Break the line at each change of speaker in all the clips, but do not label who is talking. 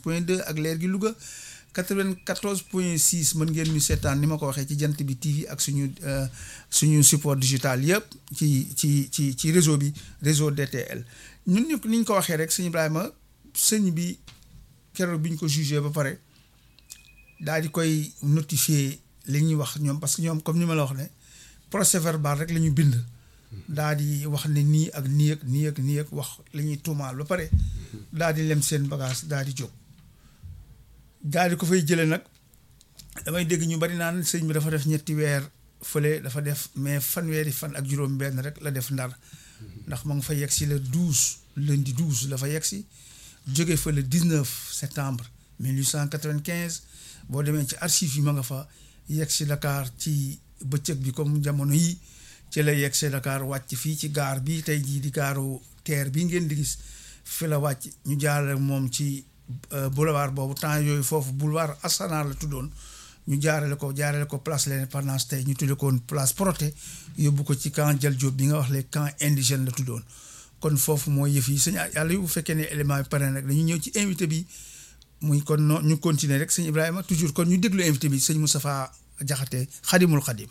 point 2 ak leer gi Louga 94 point 6 mën ngeen ñu seetaan ni ma ko waxee ci jant bi TV ak suñu suñu support digital yëpp ci ci ci ci réseau bi réseau DTL ñun ñu ni ñu ko waxee rek sëñ Ibrahima sëñ bi keroog bi ñu ko jugé ba pare daal di koy notifier li ñuy wax ñoom parce que ñoom comme ni ma la wax ne procès verbal rek la ñu bind. daal di wax ne nii ak nii ak nii ak nii ak wax la ñuy tuumaal ba pare daal di lem seen bagage daal di jóg daal di ko fay jëlee nag damay dégg ñu bari naan sëñ bi dafa def ñetti weer fële dafa def mais fanweeri fan ak juróom-benn rek la def ndar ndax ma nga fa yegg si le douze lundi douze la fa yegg si jóge fa le dix neuf septembre mille huit cent quatre-vingt-quinze boo demee ci archives yi ma nga fa yegg si Dakar ci bëccëg bi comme jamono yi. ci la yegg see Dakar wàcc fii ci gaar bi tey jii di gaaru teer bi ngeen di gis fi la wàcc ñu jaarale moom ci boulevard boobu temps yooyu foofu boulevard Assanar la tuddoon ñu jaarale ko jaarale ko place l'Indépendance tey ñu tudde ko place Protet yóbbu ko ci camp Dial Diop bi nga wax le camp indigène la tuddoon kon foofu mooy yëf yi sëñ yàlla yu bu fekkee ne élément bi pare nag dañu ñëw ci invité bi muy kon no ñu continuer rek sëñ Ibrahima toujours kon ñu déglu invité bi sëñ Moustapha Diakhaté xadimul xadim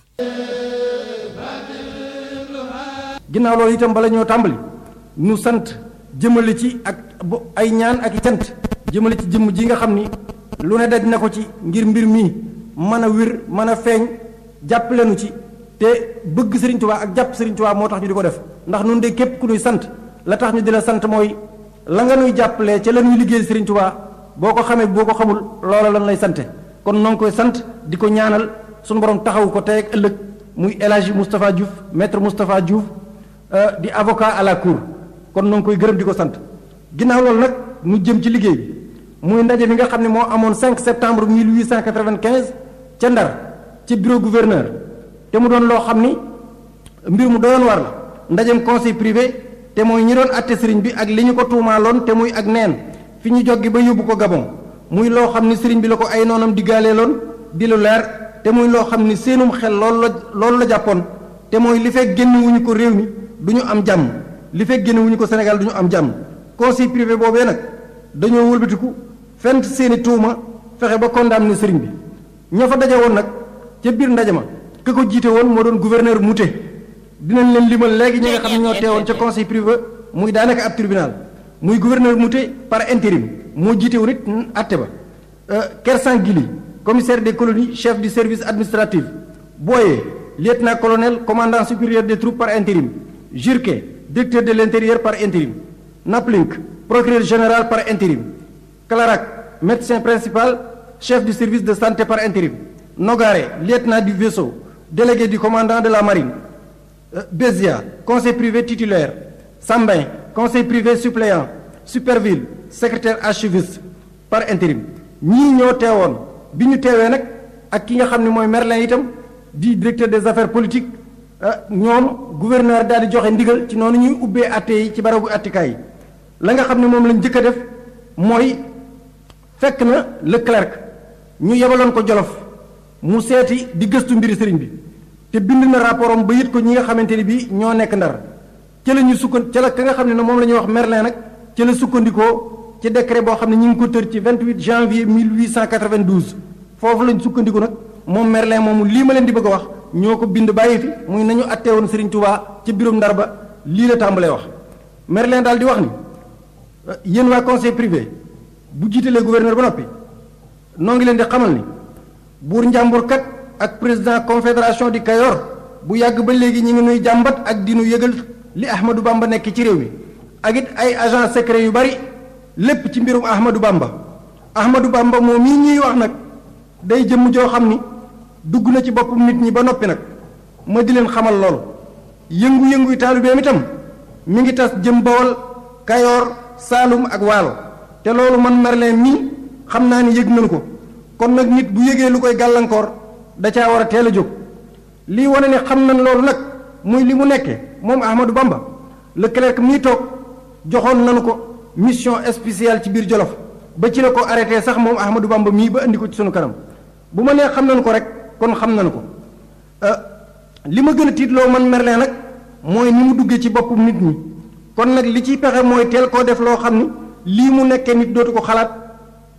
ginnaaw loolu itam bala ñoo tàmbali nu sant jëmale ci ak ay ñaan ak i sant jëmale ci jëmm ji nga xam ni lu ne daj na ko ci ngir mbir mii mën a wér mën a feeñ jàppale nu ci te bëgg Sëriñ Tuubaa ak jàpp Sëriñ Tuubaa moo tax ñu di ko def ndax nun de képp ku nuy sant la tax ñu di la sant mooy la nga nuy jàppalee ca la nuy liggéeyal Sëriñ Tuubaa boo ko xamee boo ko xamul loola lan lay sante kon noo ngi koy sant di ko ñaanal suñu borom taxawu ko tey ak ëllëg muy El Hadji Moustapha Diouf maître Moustapha Diouf di avocat à la cour kon noo ngi koy gërëm di ko sant ginnaaw loolu nag mu jëm ci liggéey bi muy ndaje mi nga xam ne moo amoon 5 septembre 1895 ca Ndar ci bureau gouverneur te mu doon loo xam ni mbir mu doyoon war la ndajem conseil privé te mooy ñi doon atte sëriñ bi ak li ñu ko tuumaaloon te muy ak neen fi ñu joggi ba yóbbu ko Gabon muy loo xam ni sëriñ bi la ko ay noonam diggaaleeloon di lu leer te muy loo xam ni seenum xel loolu la loolu la jàppoon te mooy li fekk génn wuñu ko réew mi du ñu am jàmm li fekk génn wuñu ko Sénégal du ñu am jàmm conseil privé boobee nag dañoo wëlbatiku fent seeni tuuma fexe ba condamné sëriñ bi ña fa daje woon nag ca biir ndaje ma ka ko jiite woon moo doon gouverneur Mouté dinañ leen limal léegi ñi nga xam ne ñoo teewoon ca conseil privé muy daanaka ab tribunal muy gouverneur Mouté par intérim moo jiite woon it atte ba Kersan Gili commissaire des colonies chef du service administratif Boye lieutenant-colonel commandant supérieur des troupes par intérim Jurke directeur de l'intérieur par intérim Naplink procureur général par intérim Clarac médecin principal chef du service de santé par intérim Nogare lieutenant du vaisseau délégué du commandant de la marine Bézia conseil privé titulaire Sambin conseil privé suppléant Superville secrétaire archiviste par intérim ñii ñoo teewoon bi ñu teewee nag ak ki nga xam ne mooy Merlin itam di directeur des affaires politiques ñoom gouverneur daal di joxe ndigal ci noonu ñuy ubbee atte yi ci barabu attikaay yi la nga xam ne moom lañ njëkk a def mooy fekk na le clerc ñu yebaloon ko jolof mu seeti di gëstu mbiri sëriñ bi te bind na rapport am ba yit ko ñi nga xamante ni bii ñoo nekk ndar ca la ñu sukkan ca la ka nga xam ne moom la ñuy wax Merlin nag ca la sukkandikoo ci décret boo xam ne ñu ngi ko tër ci 28 janvier 1892 foofu lañ sukkandiku nag moom Merlin moomu lii ma leen di bëgg a wax ñoo ko bind bàyyi fi muy nañu attee woon Serigne Touba ci biirum ndar ba lii la tàmbalee wax Merlin daal di wax ni yéen waa conseil privé bu jiitalee gouverneur ba noppi noo ngi leen di xamal ni buur njàmbur kat ak président confédération di Kayor bu yàgg ba léegi ñi ngi nuy jàmbat ak di nu yëgal li Ahmadou Bamba nekk ci réew mi ak it ay agent secret yu bari lépp ci mbirum Ahmadou Bamba Ahmadou Bamba moom mii ñuy wax nag day jëmm joo xam ni dugg na ci boppum nit ñi ba noppi nag ma di leen xamal loolu yëngu-yëngu taalibeem itam mi ngi tas jëm Bawol Kayoor Saalum ak Waalo te loolu man Merlin mii xam naa ni yëg nañu ko kon nag nit bu yëgee lu koy gàllankoor da caa war a teel a jóg lii wane ne xam nañ loolu nag muy li mu nekkee moom Ahmadou Bamba le clerc mii toog joxoon nañu ko mission spéciale ci biir Jolof ba ci la ko arrêté sax moom Ahmadou Bamba mii ba indi ko ci sunu kanam bu ma nee xam nañu ko rek kon xam nañu ko li ma gën a tiitloo man Merlin nag mooy ni mu duggee ci boppum nit ñi kon nag li ciy pexe mooy teel koo def loo xam ni lii mu nekkee nit dootu ko xalaat